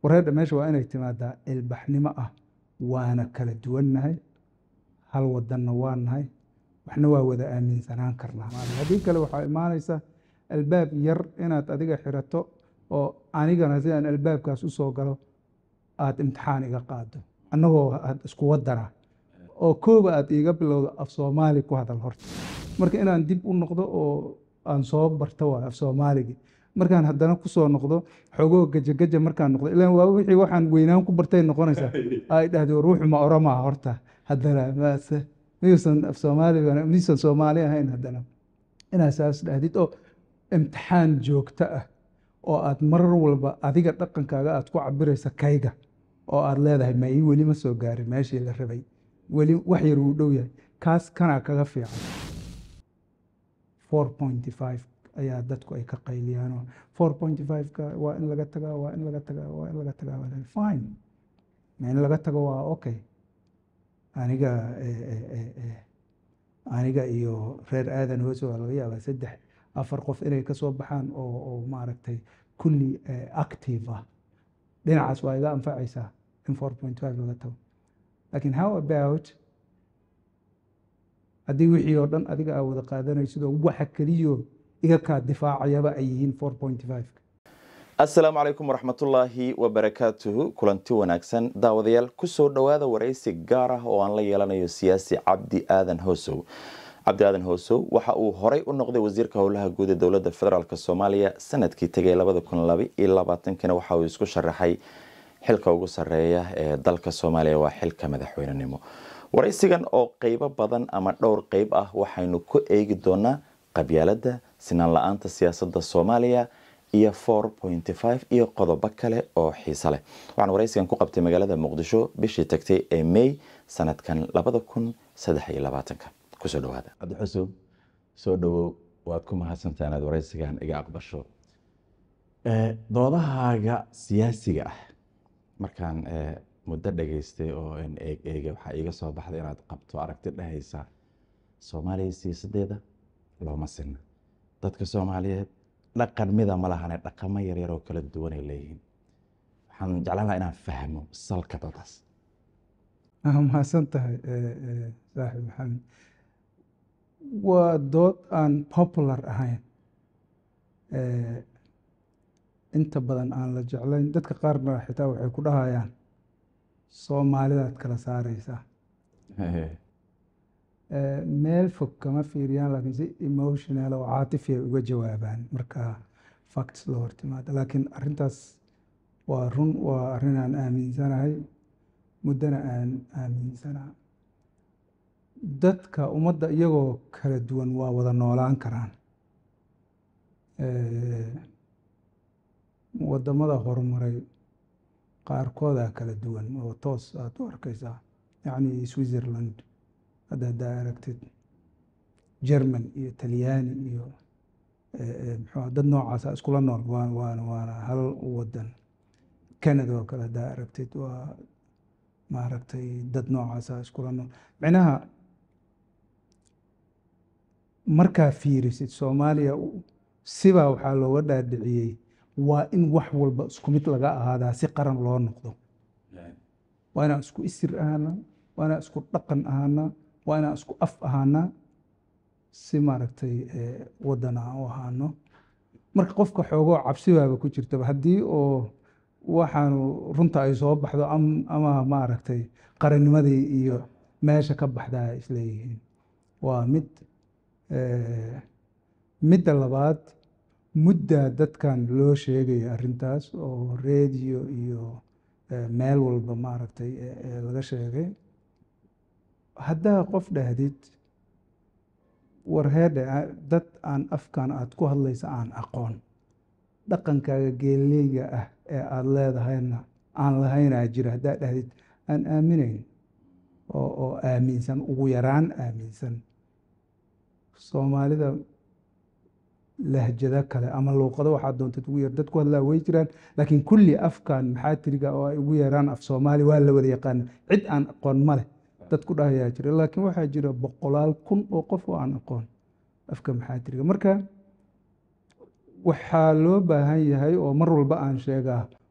wareedha meesha waa inay timaadaa ilbaxnimo ah waana kala duwannahay hal wadanna waa nahay waxna waa wada aaminsanaan karnaa haddii kale waxaa imaanaysa albaab yar inaad adiga xirato oo anigana si aan albaabkaas usoo galo aada imtixaan iga qaado annagoo aad isku wadana oo kooba aad iiga bilowdo af soomaali ku hadal horta marka inaan dib u noqdo oo aan soo barto waay af soomaaligii markaan haddana kusoo noqdo xogoo gajageja markaan noqdo ilaan waa wixii waxaan weynaan ku bartay noqonaysaa ay dhahdo ruuxu ma oramaa horta haddana maase miyuusan af soomaali miyuusan soomaali ahayn haddana inaad saas dhahdid oo imtixaan joogto ah oo aad marar walba adiga dhaqankaaga aad ku cabiraysa kayga oo aad leedahay ma ii weli ma soo gaarin meeshii la rabay weli wax yar wuu dhow yahay kaas kanaa kaga fiican four point five ayaa dadku ay ka qayliyaan four point five-ka waa in laga tagaa waa in laga tagaa waa in laga tagaa waa fine ma in laga tago waa okay aniga aniga iyo reer aadan hoose waa laga yaabaa saddex afar qof inay kasoo baxaan oo oo maaragtay kulli active ah dhinacaas waa iga anfacaysaa in four point five laga tago lakin how about haddii wixii oo dhan adiga aa wada qaadanaysidoo waxa keliyo iga kaa difaacayaba ay yihiin four point five assalaamu calaykum waraxmatullaahi wabarakaatuhu kulanti wanaagsan daawadayaal kusoo dhowaada waraysi gaar ah oo aan la yeelanayo siyaasi cabdi aadan hoosow cabdi aadan hoosow waxa uu horey u noqday wasiirka howlaha guud ee dowladda federaalk soomaaliya sanadkii tegay labada kun laba iyo labaatankina waxa uu isku sharaxay xilka ugu sareeya ee dalka soomaaliya waa xilka madaxweynenimo waraysigan oo qeybo badan ama dhowr qeyb ah waxaynu ku eegi doonaa qabyaaladda sinaan la-aanta siyaasadda soomaaliya iyo four point five iyo qodobo kale oo xiise leh waxaan waraysigan ku qabtay magaalada muqdisho bishii tagtay ee may sanadkan labada kun saddex iyo labaatanka kusoo dhawaada cabdi xusow soo dhawow waad ku mahadsantaa inaad waraysigan iga aqbasho doodahaaga siyaasiga ah markaan muddo dhageystay oo eeg eega waxaa iiga soo baxday inaad qabto aragti dhehaysa soomaaliya siyaasadeeda looma sinna dadka soomaaliyeed dhaqan mida ma lahane dhaqamo yaryar oo kala duwanay leeyihiin waxaan jeclaan lahaa inaan fahmo salka doodaas mahadsan tahay saaxib maxamed waa dood aan popular ahayn inta badan aan la jeclayn dadka qaarna xitaa waxay ku dhahayaan soomaalidaad kala saareysaa meel fog kama fiiriyaan laakiin si emotional oo caatifi ay uga jawaabaan marka facts la hortimaado laakiin arrintaas waa run waa arrin aan aaminsanahay muddana aan aaminsanaa dadka ummadda iyagoo kala duwan waa wada noolaan karaan wadamada horumaray qaarkoodaa kala duwan oo toos aad u arkaysaa yacni switzerland hadda haddaa aragtid german iyo talyaani iyo mxua dad noocaasa iskula nool waana waana hal wadan canada oo kale haddaa aragtid waa maaragtay dad noocaasa iskula nool micnaha markaa fiirisid soomaaliya sibaa waxaa looga dhaadhiciyey waa in wax walba isku mid laga ahaadaa si qaran loo noqdo waa inaan isku isir ahaanaa waa inaan isku dhaqan ahaanaa waa inaan isku af ahaanaa si maaragtay waddan aan u ahaano marka qofka xoogoo cabsibaaba ku jirtaba haddii oo waxaanu runta ay soo baxdo ama maaragtay qarannimadii iyo meesha ka baxdaa ay isleeyihiin waa mid midda labaad muddaa dadkan loo sheegaya arrintaas oo reediyo iyo meel walba maaragtay laga sheegay haddaa qof dhahdid warheedhe dad aan afkan aad ku hadlaysa aan aqoon dhaqankaaga geeleyga ah ee aada leedahayna aan lahaynaa jira haddaa dhahdid aan aaminayn oo oo aaminsan ugu yaraan aaminsan soomaalida lahjado kale ama luuqado waxaa doontad ugu yar dad ku hadlaa way jiraan laakiin kulli afkan maxaa tiriga oo ay ugu yaraan af soomaali waa la wada yaqaana cid aan aqoon ma leh dad ku dhahayaa jira laakiin waxaa jira boqolaal kun oo qof oo aan aqoon afka maxaa tiriga marka waxaa loo baahan yahay oo mar walba aan sheegaa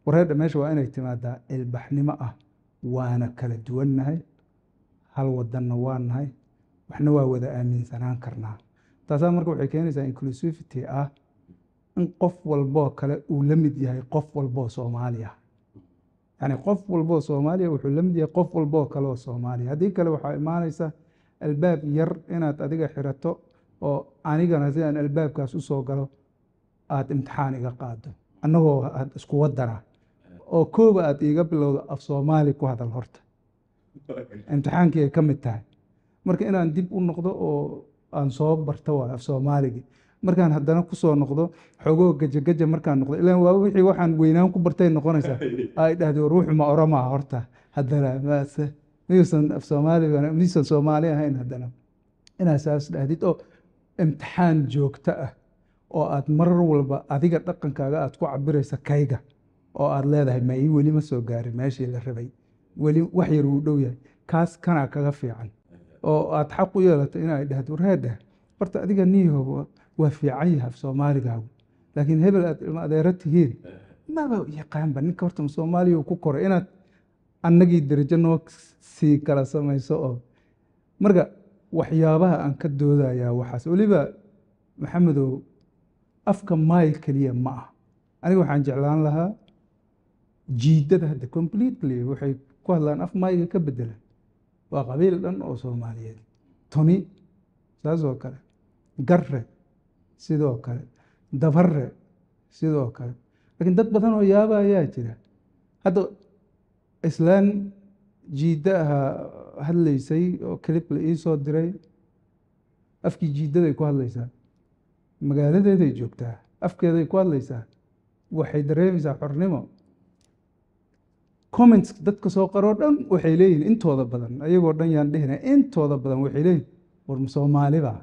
wareedha meesha waa inay timaadaa ilbaxnimo ah waana kala duwannahay hal wadanna waa nahay waxna waa wada aaminsanaan karnaa taasaa marka waxay keenaysaa inclusivity ah in qof walboo kale uu la mid yahay qof walboo soomaaliya yani qof walboo soomaaliya wuxuu la mid yahay qof walboo kale oo soomaaliya haddii kale waxaa imaanaysa albaab yar inaad adiga xirato oo anigana si aan albaabkaas usoo galo aada imtixaan iga qaado annagoo aad isku wadana oo kooba aad iiga bilowdo af soomaali ku hadal horta imtixaankii ay ka mid tahay marka inaan dib u noqdo oo aan soo barto waay af soomaaligii markaan haddana kusoo noqdo xogoo gajageja markaan noqdo ilaan waa wixii waxaan weynaan ku bartay noqonaysaa ay dhahdo ruuxu ma oramaa horta haddana mase miyuusan af soomaaliga miyuusan soomaali ahayn haddana inaad saas dhahdid oo imtixaan joogto ah oo aad marar walba adiga dhaqankaaga aad ku cabiraysa kayga oo aad leedahay ma ii weli ma soo gaarin meeshii la rabay weli wax yar wuu dhow yahay kaas kanaa kaga fiican oo aad xaq u yeelato inay dhahdo reedheh horta adiga niyahow waa fiican yahay af soomaaligaagu laakiin hebel aad ilma adeero tihiin maba yaqaanba ninka horta soomaaliya uu ku koray inaad annagii darajo noo sii kala samayso oo marka waxyaabaha aan ka doodayaa waxaas weliba maxamedow afka maayl keliya ma ah aniga waxaan jeclaan lahaa jiidada hadda completely waxay ku hadlaan af maayga ka bedelan waa qabiil dhan oo soomaaliyeed toni saas oo kale garre sidoo kale dabarre sidoo kale laakiin dad badan oo yaaba ayaa jira hadda islaan jiidda ahaa hadlaysay oo clip la ii soo diray afkii jiiddaday ku hadlaysaa magaaladeeday joogtaa afkeeday ku hadlaysaa waxay dareemaysaa xornimo comments dadka soo qaroo dhan waxay leeyihin intooda badan ayagoo dhan yaan dhehina intooda badan waxay leeyihin war soomaaliba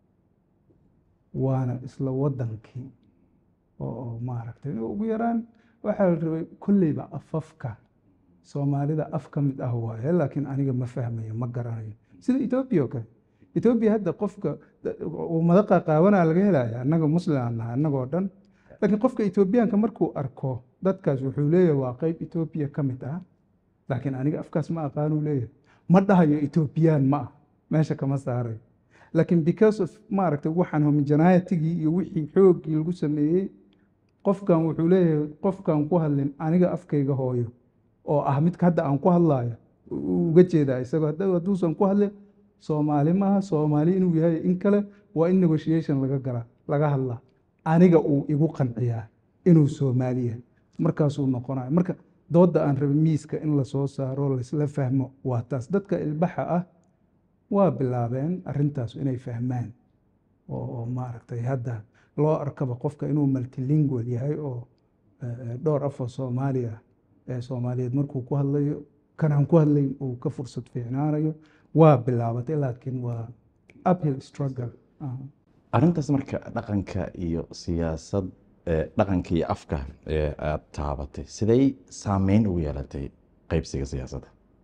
waana isla wadankii oo maaragtay ugu yaraan waxaa la rabay kolleyba afafka soomaalida af ka mid ah waaye laakiin aniga ma fahmayo ma garanayo sida etoobiya oo kale etoobiya hadda qofka ummado qaqaawanaa laga helaya annaga muslim aan nahay annagoo dhan laakiin qofka etoobiyaanka markuu arko dadkaas wuxuu leeyahay waa qeyb etoobiya ka mid ah laakiin aniga afkaas ma aqaanuu leeyahay ma dhahayo etoobiyaan ma ah meesha kama saaray laakiin because of maaragtay waxaan homogenaatigii iyo wixii xooggii lagu sameeyey qofkan wuxuu leeyahay qofkan ku hadlin aniga afkayga hooyo oo ah midka hadda aan ku hadlaayo uga jeedaa isagoo hadduusan ku hadlin soomaali maaha soomaali inuu yahay in kale waa in negotiation laga galaa laga hadlaa aniga uu igu qanciyaa inuu soomaali yahay markaasuu noqonayo marka doodda aan rabay miiska in lasoo saaro laisla fahmo waa taas dadka ilbaxa ah waa bilaabeen arrintaas inay fahmaan oo maaragtay hadda loo arkaba qofka inuu multilingual yahay oo dhowr afoo soomaaliya ee soomaaliyeed markuu ku hadlayo kanaan ku hadlayn uu ka fursad fiicnaanayo waa bilaabatay laakiin waa uphill struggle arrintaas marka dhaqanka iyo siyaasad dhaqanka iyo afka ee aada taabatay siday saameyn ugu yeelatay qeybsiga siyaasadda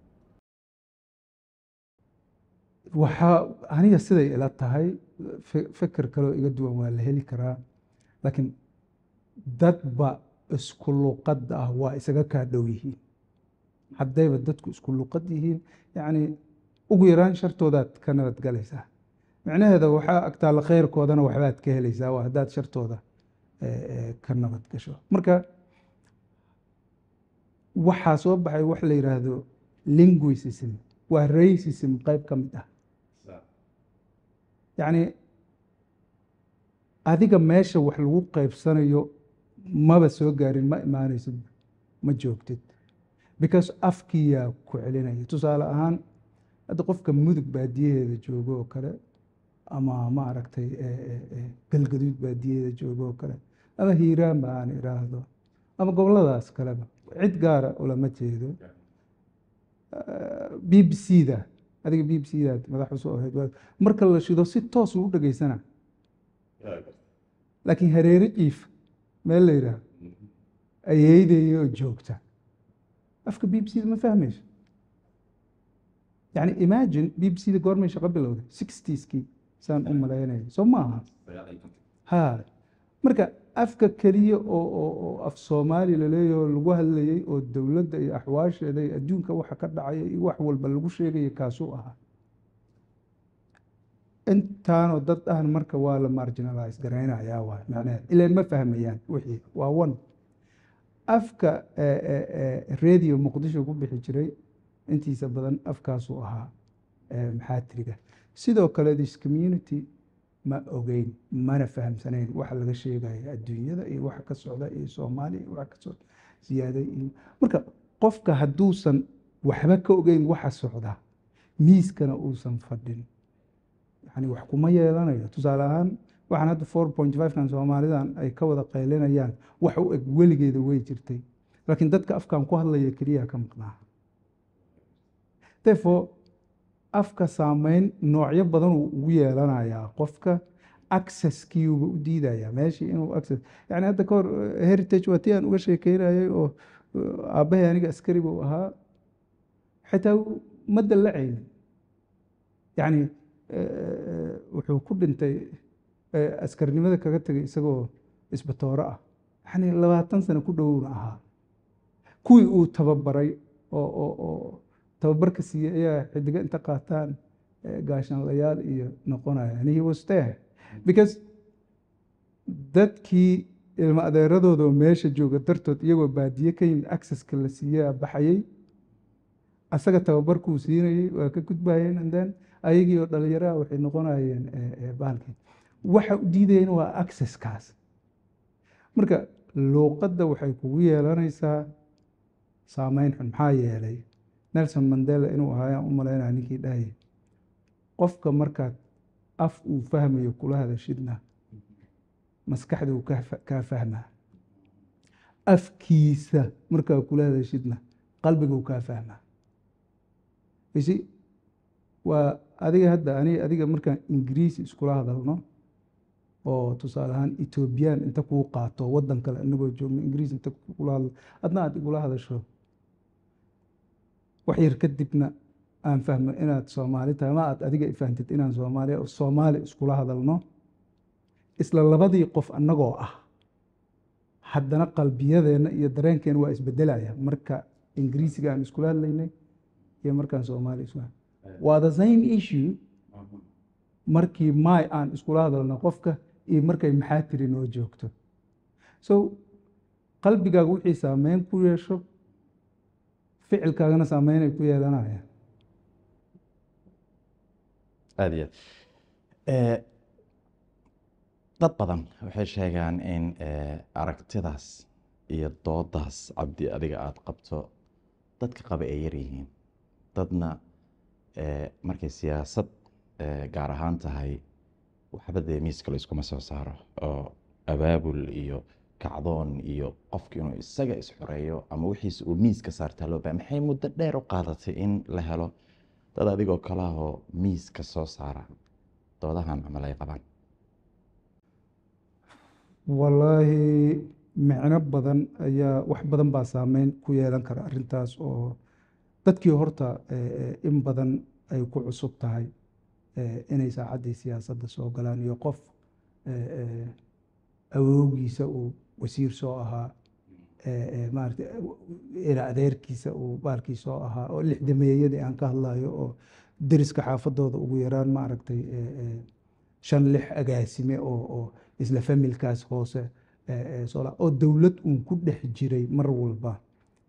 waxaa aniga siday ila tahay feker kaleo iga duwan waa la heli karaa laakiin dadba isku luqad ah waa isaga kaa dhow yihiin haddayba dadku isku luqad yihiin yacni ugu yaraan shartoodaad ka nabadgalaysaa micnaheeda waxaa agtaalla khayrkoodana waxbaad ka helaysaa waa haddaad shartooda ka nabad gasho marka waxaa soo baxay wax la yidhaahdo linguicism waa racism qayb ka mid ah yacni adiga meesha wax lagu qaybsanayo maba soo gaarin ma imaanaysid ma joogtid because afkiyaa ku celinaya tusaale ahaan hadda qofka mudug baadiyaheeda joogo oo kale ama maaragtay galgaduud baadiyaheeda joogo oo kale ama hiiraan ba aan iraahdo ama goboladaas kaleba cid gaara ulama jeedo b b c da adiga b b c daad madax usoo ahayd marka la shido si toos u dhegeysana laakiin hareere jiif meel la yidhaah ayeydaya oo joogta afka b b c da ma fahmayso yani imagine b b c da goormay shaqo bilowday sixtieskii saan u malaynaya soo maaha ha marka afka keliya oo oo oo af soomaali laleeyaho lagu hadlayey oo dowladda iyo axwaasheeda iyo adduunka waxa ka dhacaya iyo wax walba lagu sheegaya kaasuu ahaa intaanoo dad ahna marka waa la marginalize garaynayaa waay macnaheed ileen ma fahmayaan wixii waa one afka radio muqdisho ku bixi jiray intiisa badan afkaasuu ahaa maxaatiriga sidoo kale this community ma ogeyn mana fahamsanayn waxa laga sheegaya adduunyada iyo waxa ka socda iyo soomaaliya iyo waxa ka socda ziyaaday iyo marka qofka hadduusan waxba ka ogeyn waxa socda miiskana uusan fadhin yani wax kuma yeelanayo tusaale ahaan waxaan hadda four point five kan soomaalidan ay ka wada qaylinayaan wax u eg weligeeda way jirtay laakiin dadka afkan ku hadlaya keliya ka maqnaa therefore afka saameyn noocyo badan uu ugu yeelanayaa qofka accesskiiuba u diidayaa meeshii inuu access yani hadda kahor heritage waa tii aan uga sheekeynayay oo aabbahay aniga askari buu ahaa xitaa ma dallacaynin yani wuxuu ku dhintay askarnimada kaga tegay isagoo isbatooro ah yani labaatan sano ku dhowowna ahaa kuwii uu tababaray oo oo oo tababarka siiyey ayaa xidigo inta qaataan gaashaanlayaal iyo noqonaya and he was there because dadkii ilmo adeeradooda oo meesha jooga dartood iyagoo baadiye ka yimid accesska la siiyaa baxayey asaga tababarkuu siinayey waa ka gudbayeen and then ayagii oo dhalinyaraha waxay noqonayeen bahalkii waxa u diidayeen waa accesskaas marka luuqadda waxay kugu yeelanaysaa saameyn xun maxaa yeelay nelson mandela inuu ahaayaan u malaynaya ninkii dhahayay qofka markaad af uu fahmayo kula hadashidna maskaxda uu kaa fahmaa afkiisa markaa kula hadashidna qalbiga uu kaa fahmaa isi waa adiga hadda ani adiga markaan ingiriisi iskula hadalno oo tusaale ahaan etoobiyaan inta kuu qaato waddan kale inagoo joogno ingiriis inta kula hadlo adna aad igula hadasho wax yar kadibna aan fahmo inaad soomaali tahay ma aad adiga ifahantid inaan soomaali soomaali iskula hadalno isla labadii qof annagoo ah haddana qalbiyadeenna iyo dareenkeena waa isbedelaya marka ingiriisiga aan iskula hadlaynay iyo markaan soomaali isku waa the same issue markii may aan iskula hadalno qofka iyo markay maxaa tiri noo joogto so qalbigaaga wixii saameyn ku yeesho ficilkaagana saameynay ku yeelanayaan aada iyo aad dad badan waxay sheegaan in aragtidaas iyo doodaas cabdi adiga aada qabto dadka qaba ay yar yihiin dadna markay siyaasad gaar ahaan tahay waxba dee miiska la iskuma soo saaro oo abaabul iyo kacdoon iyo qofki inuu isaga isxoreeyo ama wixiisa uu miiska saartaa loo baa maxay muddo dheer u qaadatay in la helo dad adigoo kalahoo miiska soo saara doodahan camal ay qabaan wallaahi micno badan ayaa wax badan baa saameyn ku yeelan kara arrintaas oo dadkii horta in badan ay ku cusub tahay inay saacaddii siyaasadda soo galaan iyo qof awoogiisa uu wasiir soo ahaa maarata ila adeerkiisa uu baalkii soo ahaa oo lixdameeyadii aan ka hadlayo oo deriska xaafadooda ugu yaraan maaragtay shan lix agaasime oo oo isla familkaas hoose soola oo dowlad uun ku dhex jiray mar walba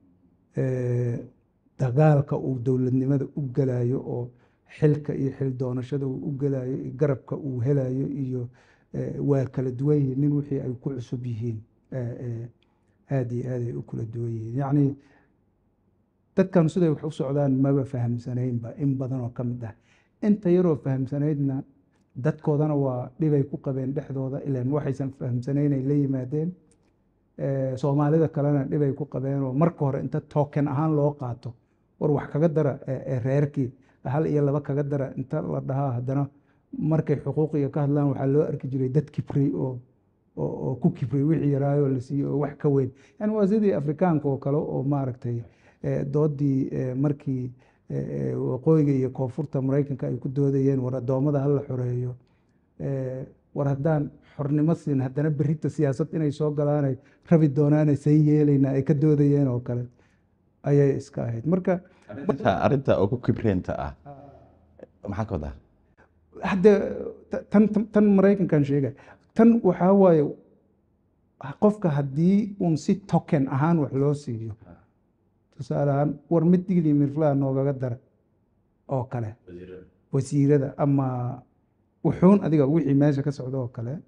dagaalka uu dowladnimada u galayo oo xilka iyo xil doonashada uu u galayo iyo garabka uu helayo iyo waa kala duwan yihiin nin wixii ay ku cusub yihiin aada iyo aad ay u kala duwan yihiin yacni dadkan siday wax u socdaan maba fahamsanaynba in badan oo ka mid ah inta yaroo fahamsanaydna dadkoodana waa dhibay ku qabeen dhexdooda ilan waxaysan fahamsanayn ay la yimaadeen soomaalida kalena dhibay ku qabeen oo marka hore inta token ahaan loo qaato war wax kaga dara reerkii hal iyo laba kaga dara inta la dhahaa haddana markay xuquuqiga ka hadlaan waxaa loo arki jiray dad kibray oo oo ku kibray wixii yaraayoo la siiyey oo wax ka weyn yani waa sidii afrikaanka oo kale oo maaragtay doodii markii waqooyiga iyo koonfurta maraykanka ay ku doodayeen war addoommada hala xoreeyo war haddaan xornimo siin haddana berrita siyaasad inay soo galaanay rabi doonaanay san yeelaynaa ay ka doodayeen oo kale ayay iska ahayd marka arrinta arrinta ugu kibreenta ah maxaa ka wadaa hadde tan tan- tan maraykankan sheegay tan waxaa waaye qofka haddii uun si token ahaan wax loo siiyo tusaale ahaan war mid digli mirflaa noogaga dara oo kale wasiirada ama wuxuun adiga wixii meesha ka socda oo kale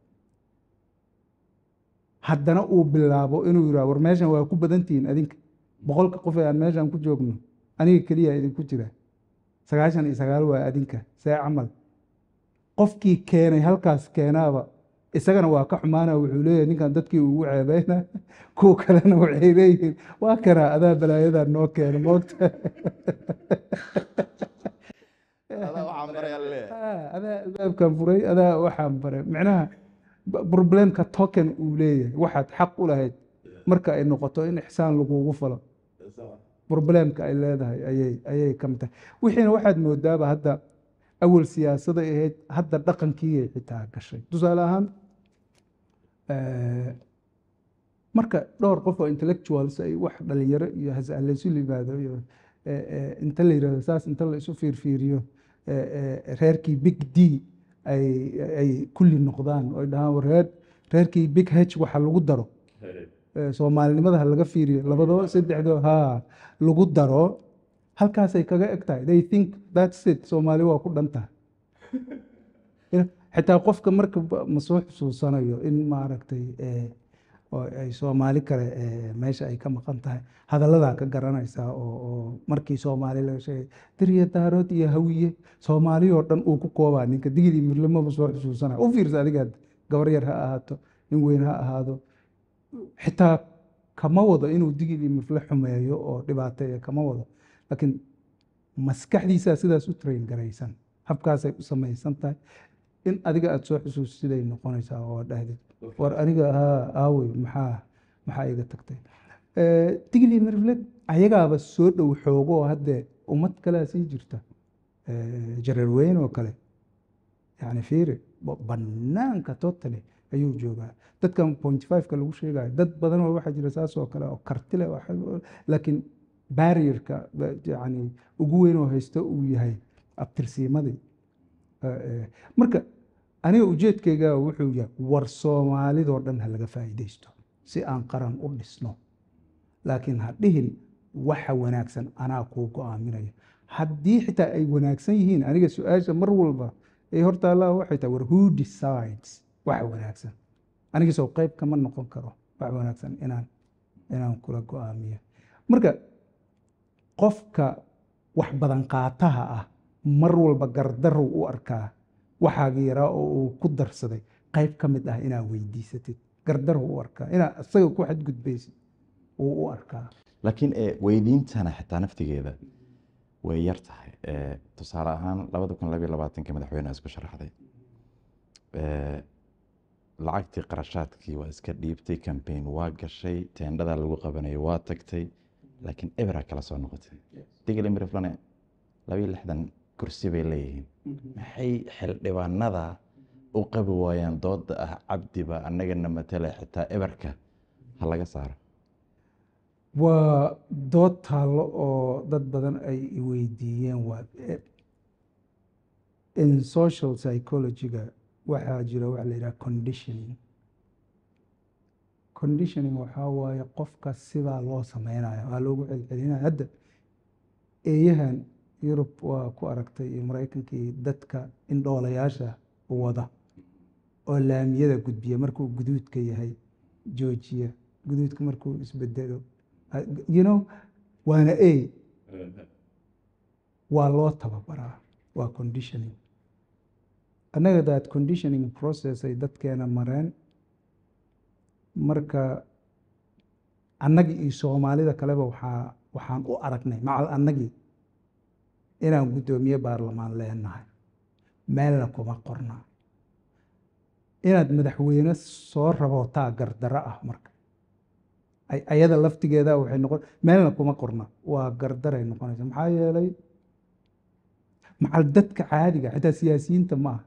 haddana uu bilaabo inuu yidhaha war meeshan waa ku badantihiin adinka boqolka qof ee aan meeshan ku joogno aniga keliya idinku jira sagaashan iyo sagaal waa adinka see camal qofkii keenay halkaas keenaaba isagana waa ka xumaana wuxuu leeyahay ninkan dadkii ugu ceebeyna kuwa kalena waxay leeyihiin waa kanaa adaa balaayadaa noo keena moogta Ah, adaa albaabkan furay adaa waxaan baray micnaha b- problemka token uu leeyahay waxaad xaq u lahayd marka ay noqoto in ixsaan lagugu falo problemka ay leedahay ayay ayay ka mid tahay wixiina waxaad moodaaba hadda awal siyaasaday ahayd hadda dhaqankiiyay xitaa gashay tusaale ahaan eh, marka dhowr qof oo intellectuals ay wax dhalinyaro iyo hasa laysu yimaado iyo eh, eh, inta la yirahdo saas inta la isu fiirfiiriyo eh, eh, reerkii big d ay ay kulli noqdaan oo ay dhahaan war reer reerkii big h waxa lagu daro eh, soomaalinimada ha laga fiiriyo labadoo saddexdoo ha lagu daro halkaasay kaga eg tahay they think that's it soomaali waa ku dhan tahay Ya, xitaa qofka marka ba- ma soo xusuusanayo in maaragtay eh, oo ay soomaali kale eh, meesha ay ka maqan tahay hadalladaa ka garanaysaa oo oo markii soomaali laga sheegay diriya daarood iyo hawiye soomaali oo dhan uu ku koobaa ninka digidii mirlamaba soo xusuusanaya u fiirsa adiga gabar yar ha ahaato nin weyn ha ahaado xitaa kama wado inuu digidii mirle xumeeyo oo dhibaateeyo kama wado laakiin maskaxdiisaa sidaas u train garaysan habkaasay u samaysan tahay in adiga aada soo xusuusiday noqonaysaa oo dhahdid war aniga haa aawey maxaa maxaa iga tagtay digli mirfled ayagaaba soo dhow xoogo oo haddee ummad kalea sii jirta jareer weyn oo kale yani fiiri ba- banaanka totally ayuu joogaa dadkan point five-ka lagu sheegayo dad badan oo waxaa jira saas oo kale oo karti leh oo xag- laakiin barrierka ba- yani ugu weyn oo haysta uu yahay abtirsiimadii Eh, eh, marka aniga ujeedkayga wuxuu yahay war soomaalidoo dhan ha laga faa'iidaysto si aan qaran u dhisno laakiin ha dhihin waxa wanaagsan anaa kuu go'aaminaya haddii xitaa ay wanaagsan yihiin aniga su-aasha mar walba ay hortaallaa waxay tahay war who decides waxa wanaagsan aniga soo qayb kama noqon karo wax wanaagsan inaan inaan kula go'aamiyo marka qofka wax badan qaataha ah mar walba gardarow u arkaa waxaagi yaraa oo uu ku darsaday qayb ka mid ah inaad weydiisatid gardarow u arkaa inaad isaga ku xadgudbaysid uu u arkaa laakiin eh, weydiintana xitaa naftigeeda way yar tahay Eh, tusaale ahaan labada kun labiyo labaatanka madaxweyne isku sharaxday Eh, lacagtii qarashaadkii waa iska dhiibtay campaign waa gashay teendhada lagu qabanayay waa tagtay laakiin ebera kala soo noqotay digli miriflane labiyo lixdan kursi bay leeyihiin maxay xildhibaanada u qabi waayaan dooda ah cabdiba annagana matale xitaa eberka ha laga saaro waa dood taallo oo dad badan ay i weydiiyeen waa eh, in social psychology-ga waxaa jira waxa la yidhaha conditioning conditioning waxaa waaye qofka sidaa loo sameynayo waa loogu celcelinaya hadda eeyahan yurub waa ku aragtay iyo maraykankii dadka indhoolayaasha wada oo laamiyada gudbiya markuu guduudka yahay joojiya guduudka markuu isbedelo Ah, you know waana a waa loo tababaraa waa conditioning annaga that conditioning process ay dadkeena mareen marka annagii iyo soomaalida kaleba waxaa waxaan u aragnay macal annagii inaan guddoomiye baarlamaan leenahay meelna kuma qorna inaad madaxweyne soo rabootaa gardaro ah marka ay- ayada laftigeeda waxay noqon meelna kuma qorna waa gardaray noqonaysa maxaa yeelay macal dadka caadiga xitaa siyaasiyiinta ma aha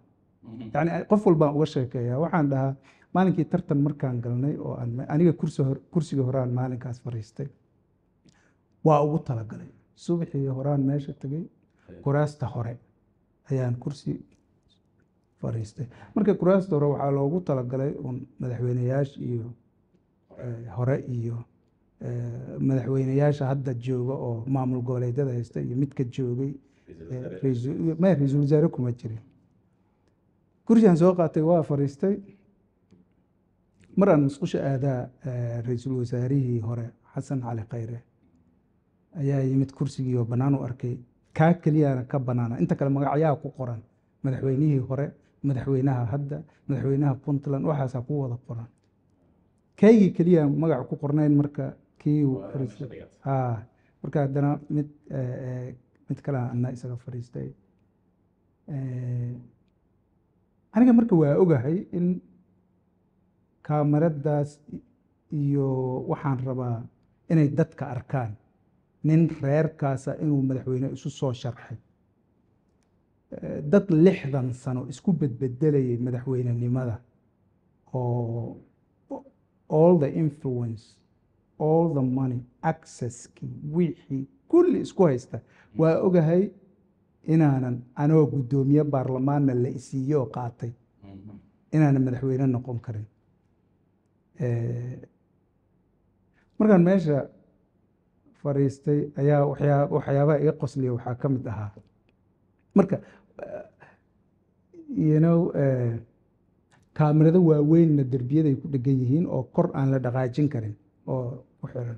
yani qof walbaan uga sheekeeyaa waxaan dhahaa maalinkii tartan markaan galnay oo aan aniga kursi hor- kursiga horaan maalinkaas fariistay waa ugu talagalay subaxii horaan meesha tegay kuraasta hore ayaan kursi fariistay marka kuraasta hore waxaa loogu talagalay un madaxweyneyaasha iyo eh, hore iyo eh, madaxweyneyaasha hadda jooga oo maamul goboleedyada haysta iyo midka joogay eh, ra'iisul- maya ra-iisul wasaare kuma jirin kursigaan soo qaatay waa fariistay mar aan musqusha aadaa eh, ra-iisul wasaarihii hore xasan cali khayre ayaa yimid kursigii oo bannaan u arkay kaa keliyaana ka bannaana inta kale magacyaa ku qoran madaxweynihii hore madaxweynaha hadda madaxweynaha puntland waxaasaa ku wada qoran kaygii keliya magac ku qornayn marka kii uu fariistay ha marka haddana mid eh, eh, mid kale ana isaga fariistay Eh, aniga marka waa ogahay in kaamaradaas iyo waxaan rabaa inay dadka arkaan nin reerkaasa inuu madaxweyne isu soo sharxay Eh, dad lixdan sano isku bedbedelayay madaxweynenimada oo all the influence all the money accesskii wixii kulli isku haysta waa ogahay inaanan anoo guddoomiye baarlamaanna la isiiye oo qaatay inaanan madaxweyne noqon karin Eh, markaan meesha fadhiistay ayaa waxyaa waxyaabaha iga qosliya waxaa ka mid ahaa marka eh, you know eh, kaamirado waaweynna derbiyaday ku dhegan yihiin oo kor aan la dhaqaajin karin oo ku xiran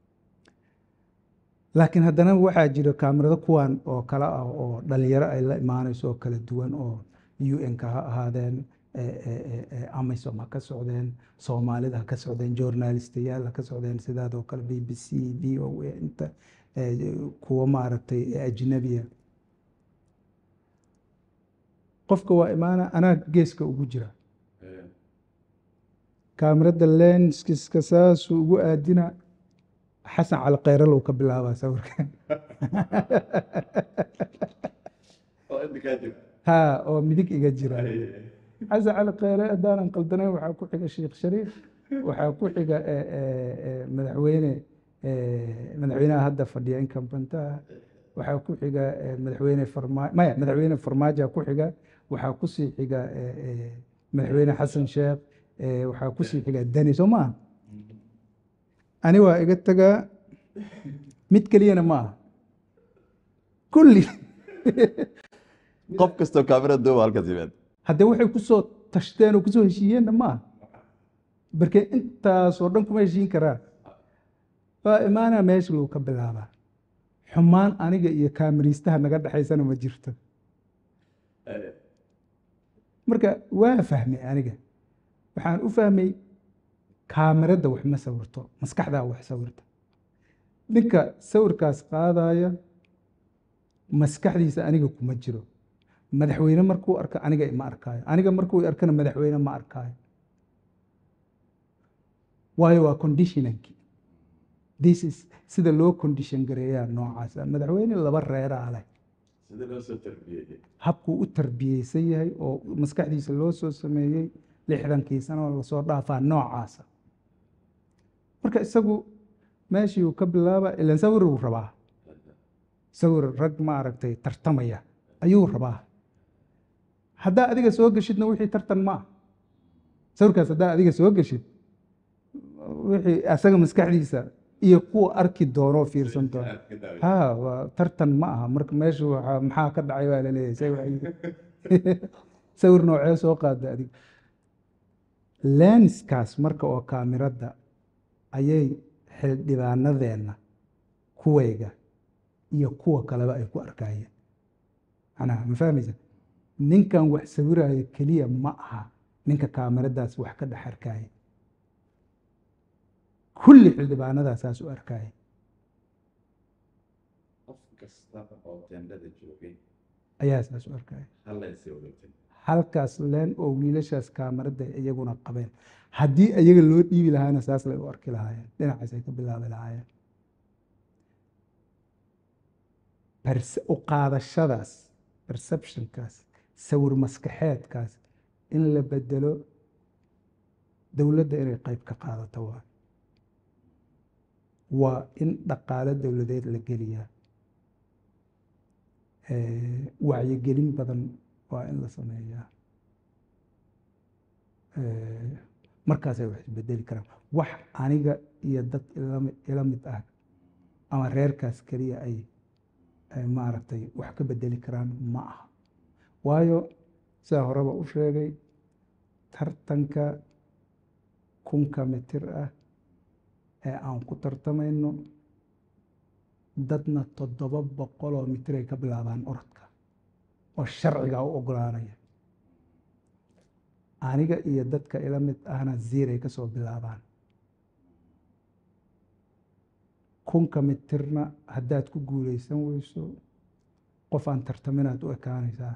laakiin haddana waxaa jira kaamirado kuwan oo kale ah oo dhalinyaro ay la imaanayso oo kala duwan oo un-ka ha ahaadeen eh, eh, eh, eh, amisom ha ka socdeen soomaalida ha ka socdeen journalistayaal ha ka socdeen sidaadoo kale b b c v o a inta eh, kuwa maaragtay ajnabiya qofka waa imaana anaa geeska ugu jira kaamirada lenskiska saasuu ugu aadina xasan cali khayral ka bilaabaa sawirka ha oo midig iga jira xasan cali khayre haddaanan qaldanayn waxaa ku xiga sheekh shariif waxaa ku xiga eh, eh, eh, madaxweyne eh, madaxweynaha hadda fadhiya inkambantaha waxaa ku xiga eh, madaxweyne farmaajo maya madaxweyne farmaajoa ku xiga waxaa kusii xiga eh, eh, madaxweyne xasan sheekh eh, waxaa kusii xiga dani soo maaha ani waa iga tagaa mid keliyana ma aha kulli qof kastoo kaamirada duuba halkaas yimaad haddee waxay kusoo tashteen oo kusoo heshiiyeenna ma aha barke intaasoo dhan kuma heshiin karaan waa imaanaa meesha lagu ka bilaabaa xumaan aniga iyo kaamiriistaha naga dhexaysana ma jirto marka waa fahmay aniga waxaan u fahmay kaamirada wax ma sawirto maskaxdaa wax sawirta ninka sawirkaas qaadaya maskaxdiisa aniga kuma jiro madaxweyne markuu arko aniga ma arkaayo aniga markuu arkana madaxweyne ma arkaayo waayo waa conditionanki this is sida loo condition gareeyaa noocaasa madaxweyne laba reeraa leh habkuu u tarbiyeysan yahay oo maskaxdiisa loo soo sameeyey lixdankii sano lasoo dhaafaa noocaasa marka isagu meeshii uu ka bilaaba ilan sawir uu rabaa sawir rag ma aragtay tartamaya ayuu rabaa haddaa adiga soo geshidna wixii tartan ma ah sawirkaas haddaa adiga soo geshid wixii asaga maskaxdiisa iyo kuwa arki doonoo fiirsan doono ha waa tartan ma aha marka meesha waxaa maxaa ka dhacay waa laleeyahay say waxay- sawir noocee soo qaada adiga lenskaas marka oo kaamirada ayay xildhibaanadeenna kuwayga iyo kuwa kaleba ay ku arkayeen macnaha ma fahmaysa ninkan wax sawiraayo keliya ma aha ninka kaamiradaas wax ka dhex arkaya kulli xildhibaanadaa saas u arkaya qof kasta oo tendhada joogay ayaa saas u arkaya hallaysi ogatay halkaas leen oo wiilashaas kaamarada iyaguna qabeen haddii iyaga loo dhiibi lahaana saas lay u arki lahaayeen dhinacaas ay ka bilaabi lahaayeen Perce- u qaadashadaas perceptionkaas sawir maskaxeedkaas in la bedelo dowladda inay qayb ka qaadato waa waa in dhaqaalo dowladeed la geliyaa wacyigelin badan waa in la sameeyaa markaasay wax isbedeli karaan wax aniga iyo dad ila mid ah ama reerkaas keliya ay maaragtay wax ka bedeli karaan ma aha waayo sidaa horeba u sheegay tartanka kunka mitir ah ee aan ku tartamayno dadna toddoba boqoloo mitir ay ka bilaabaan orodka oo sharciga u ogolaanaya aniga iyo dadka ila mid ahna ziiray ka soo bilaabaan kunka mitirna haddaad ku guulaysan weyso qof aan tartaminaad u ekaanaysaa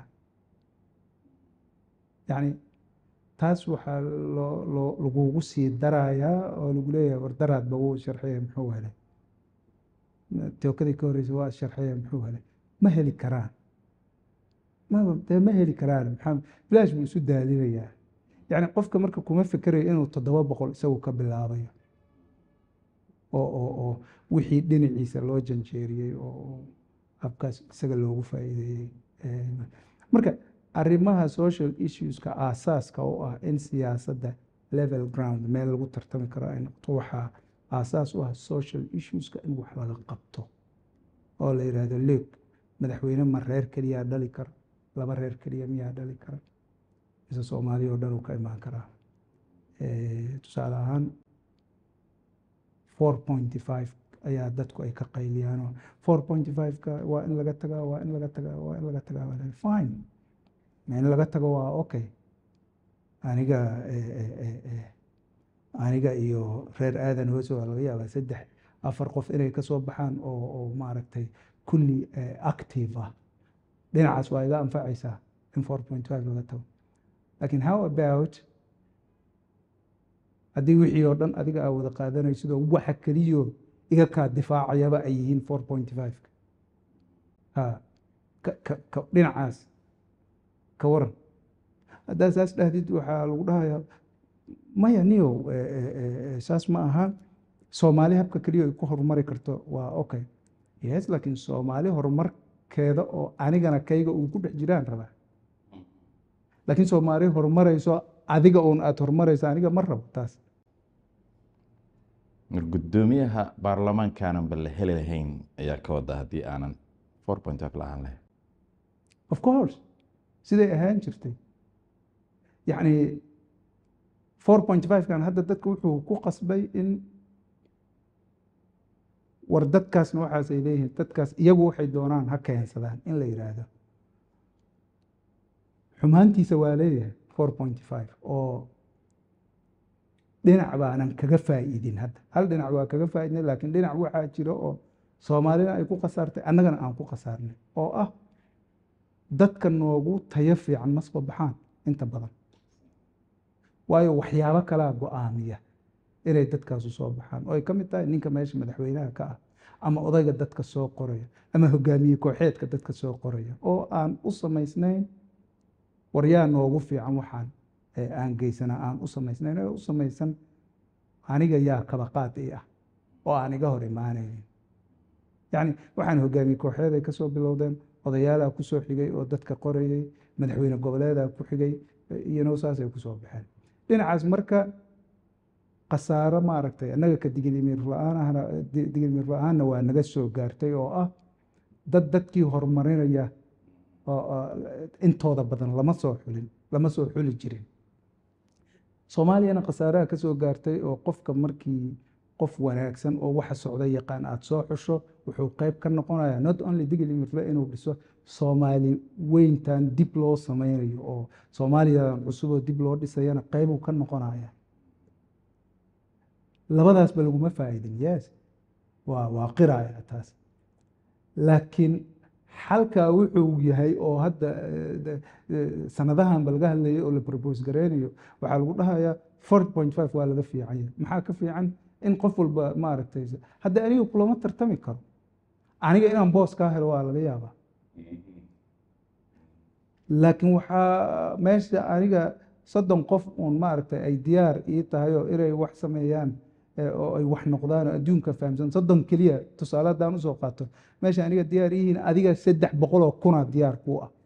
yacni taas waxaa loo loo lagugu sii darayaa oo lagu leeyahay war daraadba wuu sharxaya muxuu helay tookadii ka horreysa waa sharxaya muxuu helay ma heli karaan ma dee ma heli karaan maxaa bilaash buu isu daalinayaa yacni qofka marka kuma fikerayo inuu toddoba boqol isagu ka bilaabayo oo oo oo wixii dhinaciisa loo janjeeriyey oo habkaas isaga loogu faa'iideeyey marka arrimaha social issueska aasaaska u ah in siyaasadda level ground meel lagu tartami karo ay noqoto waxaa aasaas u ah social issueska in wax laga qabto oo la yidhaahdo leeg madaxweyne ma reer keliyaa dhali kara laba reer keliya miyaa dhali kara mise soomaaliya oo dhan uu ka imaan karaa tusaale ahaan four pointy five ayaa dadku ay ka qayliyaanoo four pointy five-ka waa in laga tagaa waa in laga tagaa waa in laga tagaa waa fine in laga tago waa okay aniga aniga iyo reer aadan hoose waa laga yaabaa saddex afar qof inay kasoo baxaan oo oo maaragtay kulli active ah dhinacaas waa iga anfacaysaa in four point five laga tago lakin how about haddii wixii oo dhan adiga aa wada qaadanaysidoo waxa keliyo iga kaa difaacayaba ay yihiin four point five ha ka dhinacaas ka waran haddaa saas dhahdid waxaa lagu dhahayaa maya niyow saas ma aha soomaali habka keliya ay ku horumari karto waa okay yes laakiin soomaali horumarkeeda oo anigana kayga uu ku dhex jiraan rabaa laakiin soomaali horumarayso adiga uun aada horumarayso aniga ma rabo taas gudoomiyaha baarlamaankaananba la heli lahayn ayaa ka wada haddii aanan four point five la-aan lahayn of course siday ahaan jirtay yacni four point five-kan hadda dadka wuxuu ku qasbay in war dadkaasna waxaas ay leeyihiin dadkaas iyagu waxay doonaan ha keensadaan in la yidhaahdo xumaantiisa waa leeyahay four point five oo dhinac baanan kaga faa'iidin hadda hal dhinac waa kaga faa'iidnay laakiin dhinac waxaa jira oo soomaalina ay ku khasaartay annagana aan ku khasaarnay oo ah dadka noogu tayo fiican ma soo baxaan inta badan waayo waxyaabo kalaa go-aamiya inay dadkaasu soo baxaan oo ay ka mid tahay ninka meesha madaxweynaha ka ah ama odayga dadka soo qoraya ama hogaamiye kooxeedka dadka soo qoraya oo aan u samaysnayn waryaa noogu fiican waxaan aan geysana aan u samaysnayn oo u samaysan aniga yaa kabaqaad i ah oo aan iga hor imaanaynin yacni waxaan hogaamiye kooxeed ay kasoo bilowdeen odayaalaa ku soo xigay oo dadka qorayay madaxweyne goboleedaa ku xigay iyano saasay kusoo baxeen dhinacaas marka khasaaro maaragtay annaga ka digilimiir la-aanahna digilimiir la-aanna waa naga soo gaartay oo ah dad dadkii horumarinaya intooda badan lama soo xulin lama soo xuli jirin soomaaliyana khasaaraha ka soo gaartay oo qofka markii qof wanaagsan oo waxa socda yaqaan aada soo xusho wuxuu qayb ka noqonayaa not only digilimirle inuu dhiso soomaali weyntan dib loo sameynayo oo soomaaliyadan cusuboo dib loo dhisayana qaybuu ka noqonaya labadaasba laguma faa'iidin yes waa waa qiraya taas laakiin xalkaa wuxuu yahay oo hadda sanadahanba laga hadlayay oo la propose gareynayo waxaa lagu dhahayaa four point five waa laga fiicanya maxaa ka fiican in qof walba maaragtay hadda aniga kulama tartami karo aniga inaan boos kaa helo waa laga yaabaa laakiin waxaa meesha aniga soddon qof uun maaragtay ay diyaar ii tahay oo inay wax sameeyaan oo ay wax noqdaan oo adduunka fahamsan soddon keliya tusaale haddaan usoo qaato meesha aniga diyaar yihiin adiga saddex boqol oo kuna diyaar kuu ah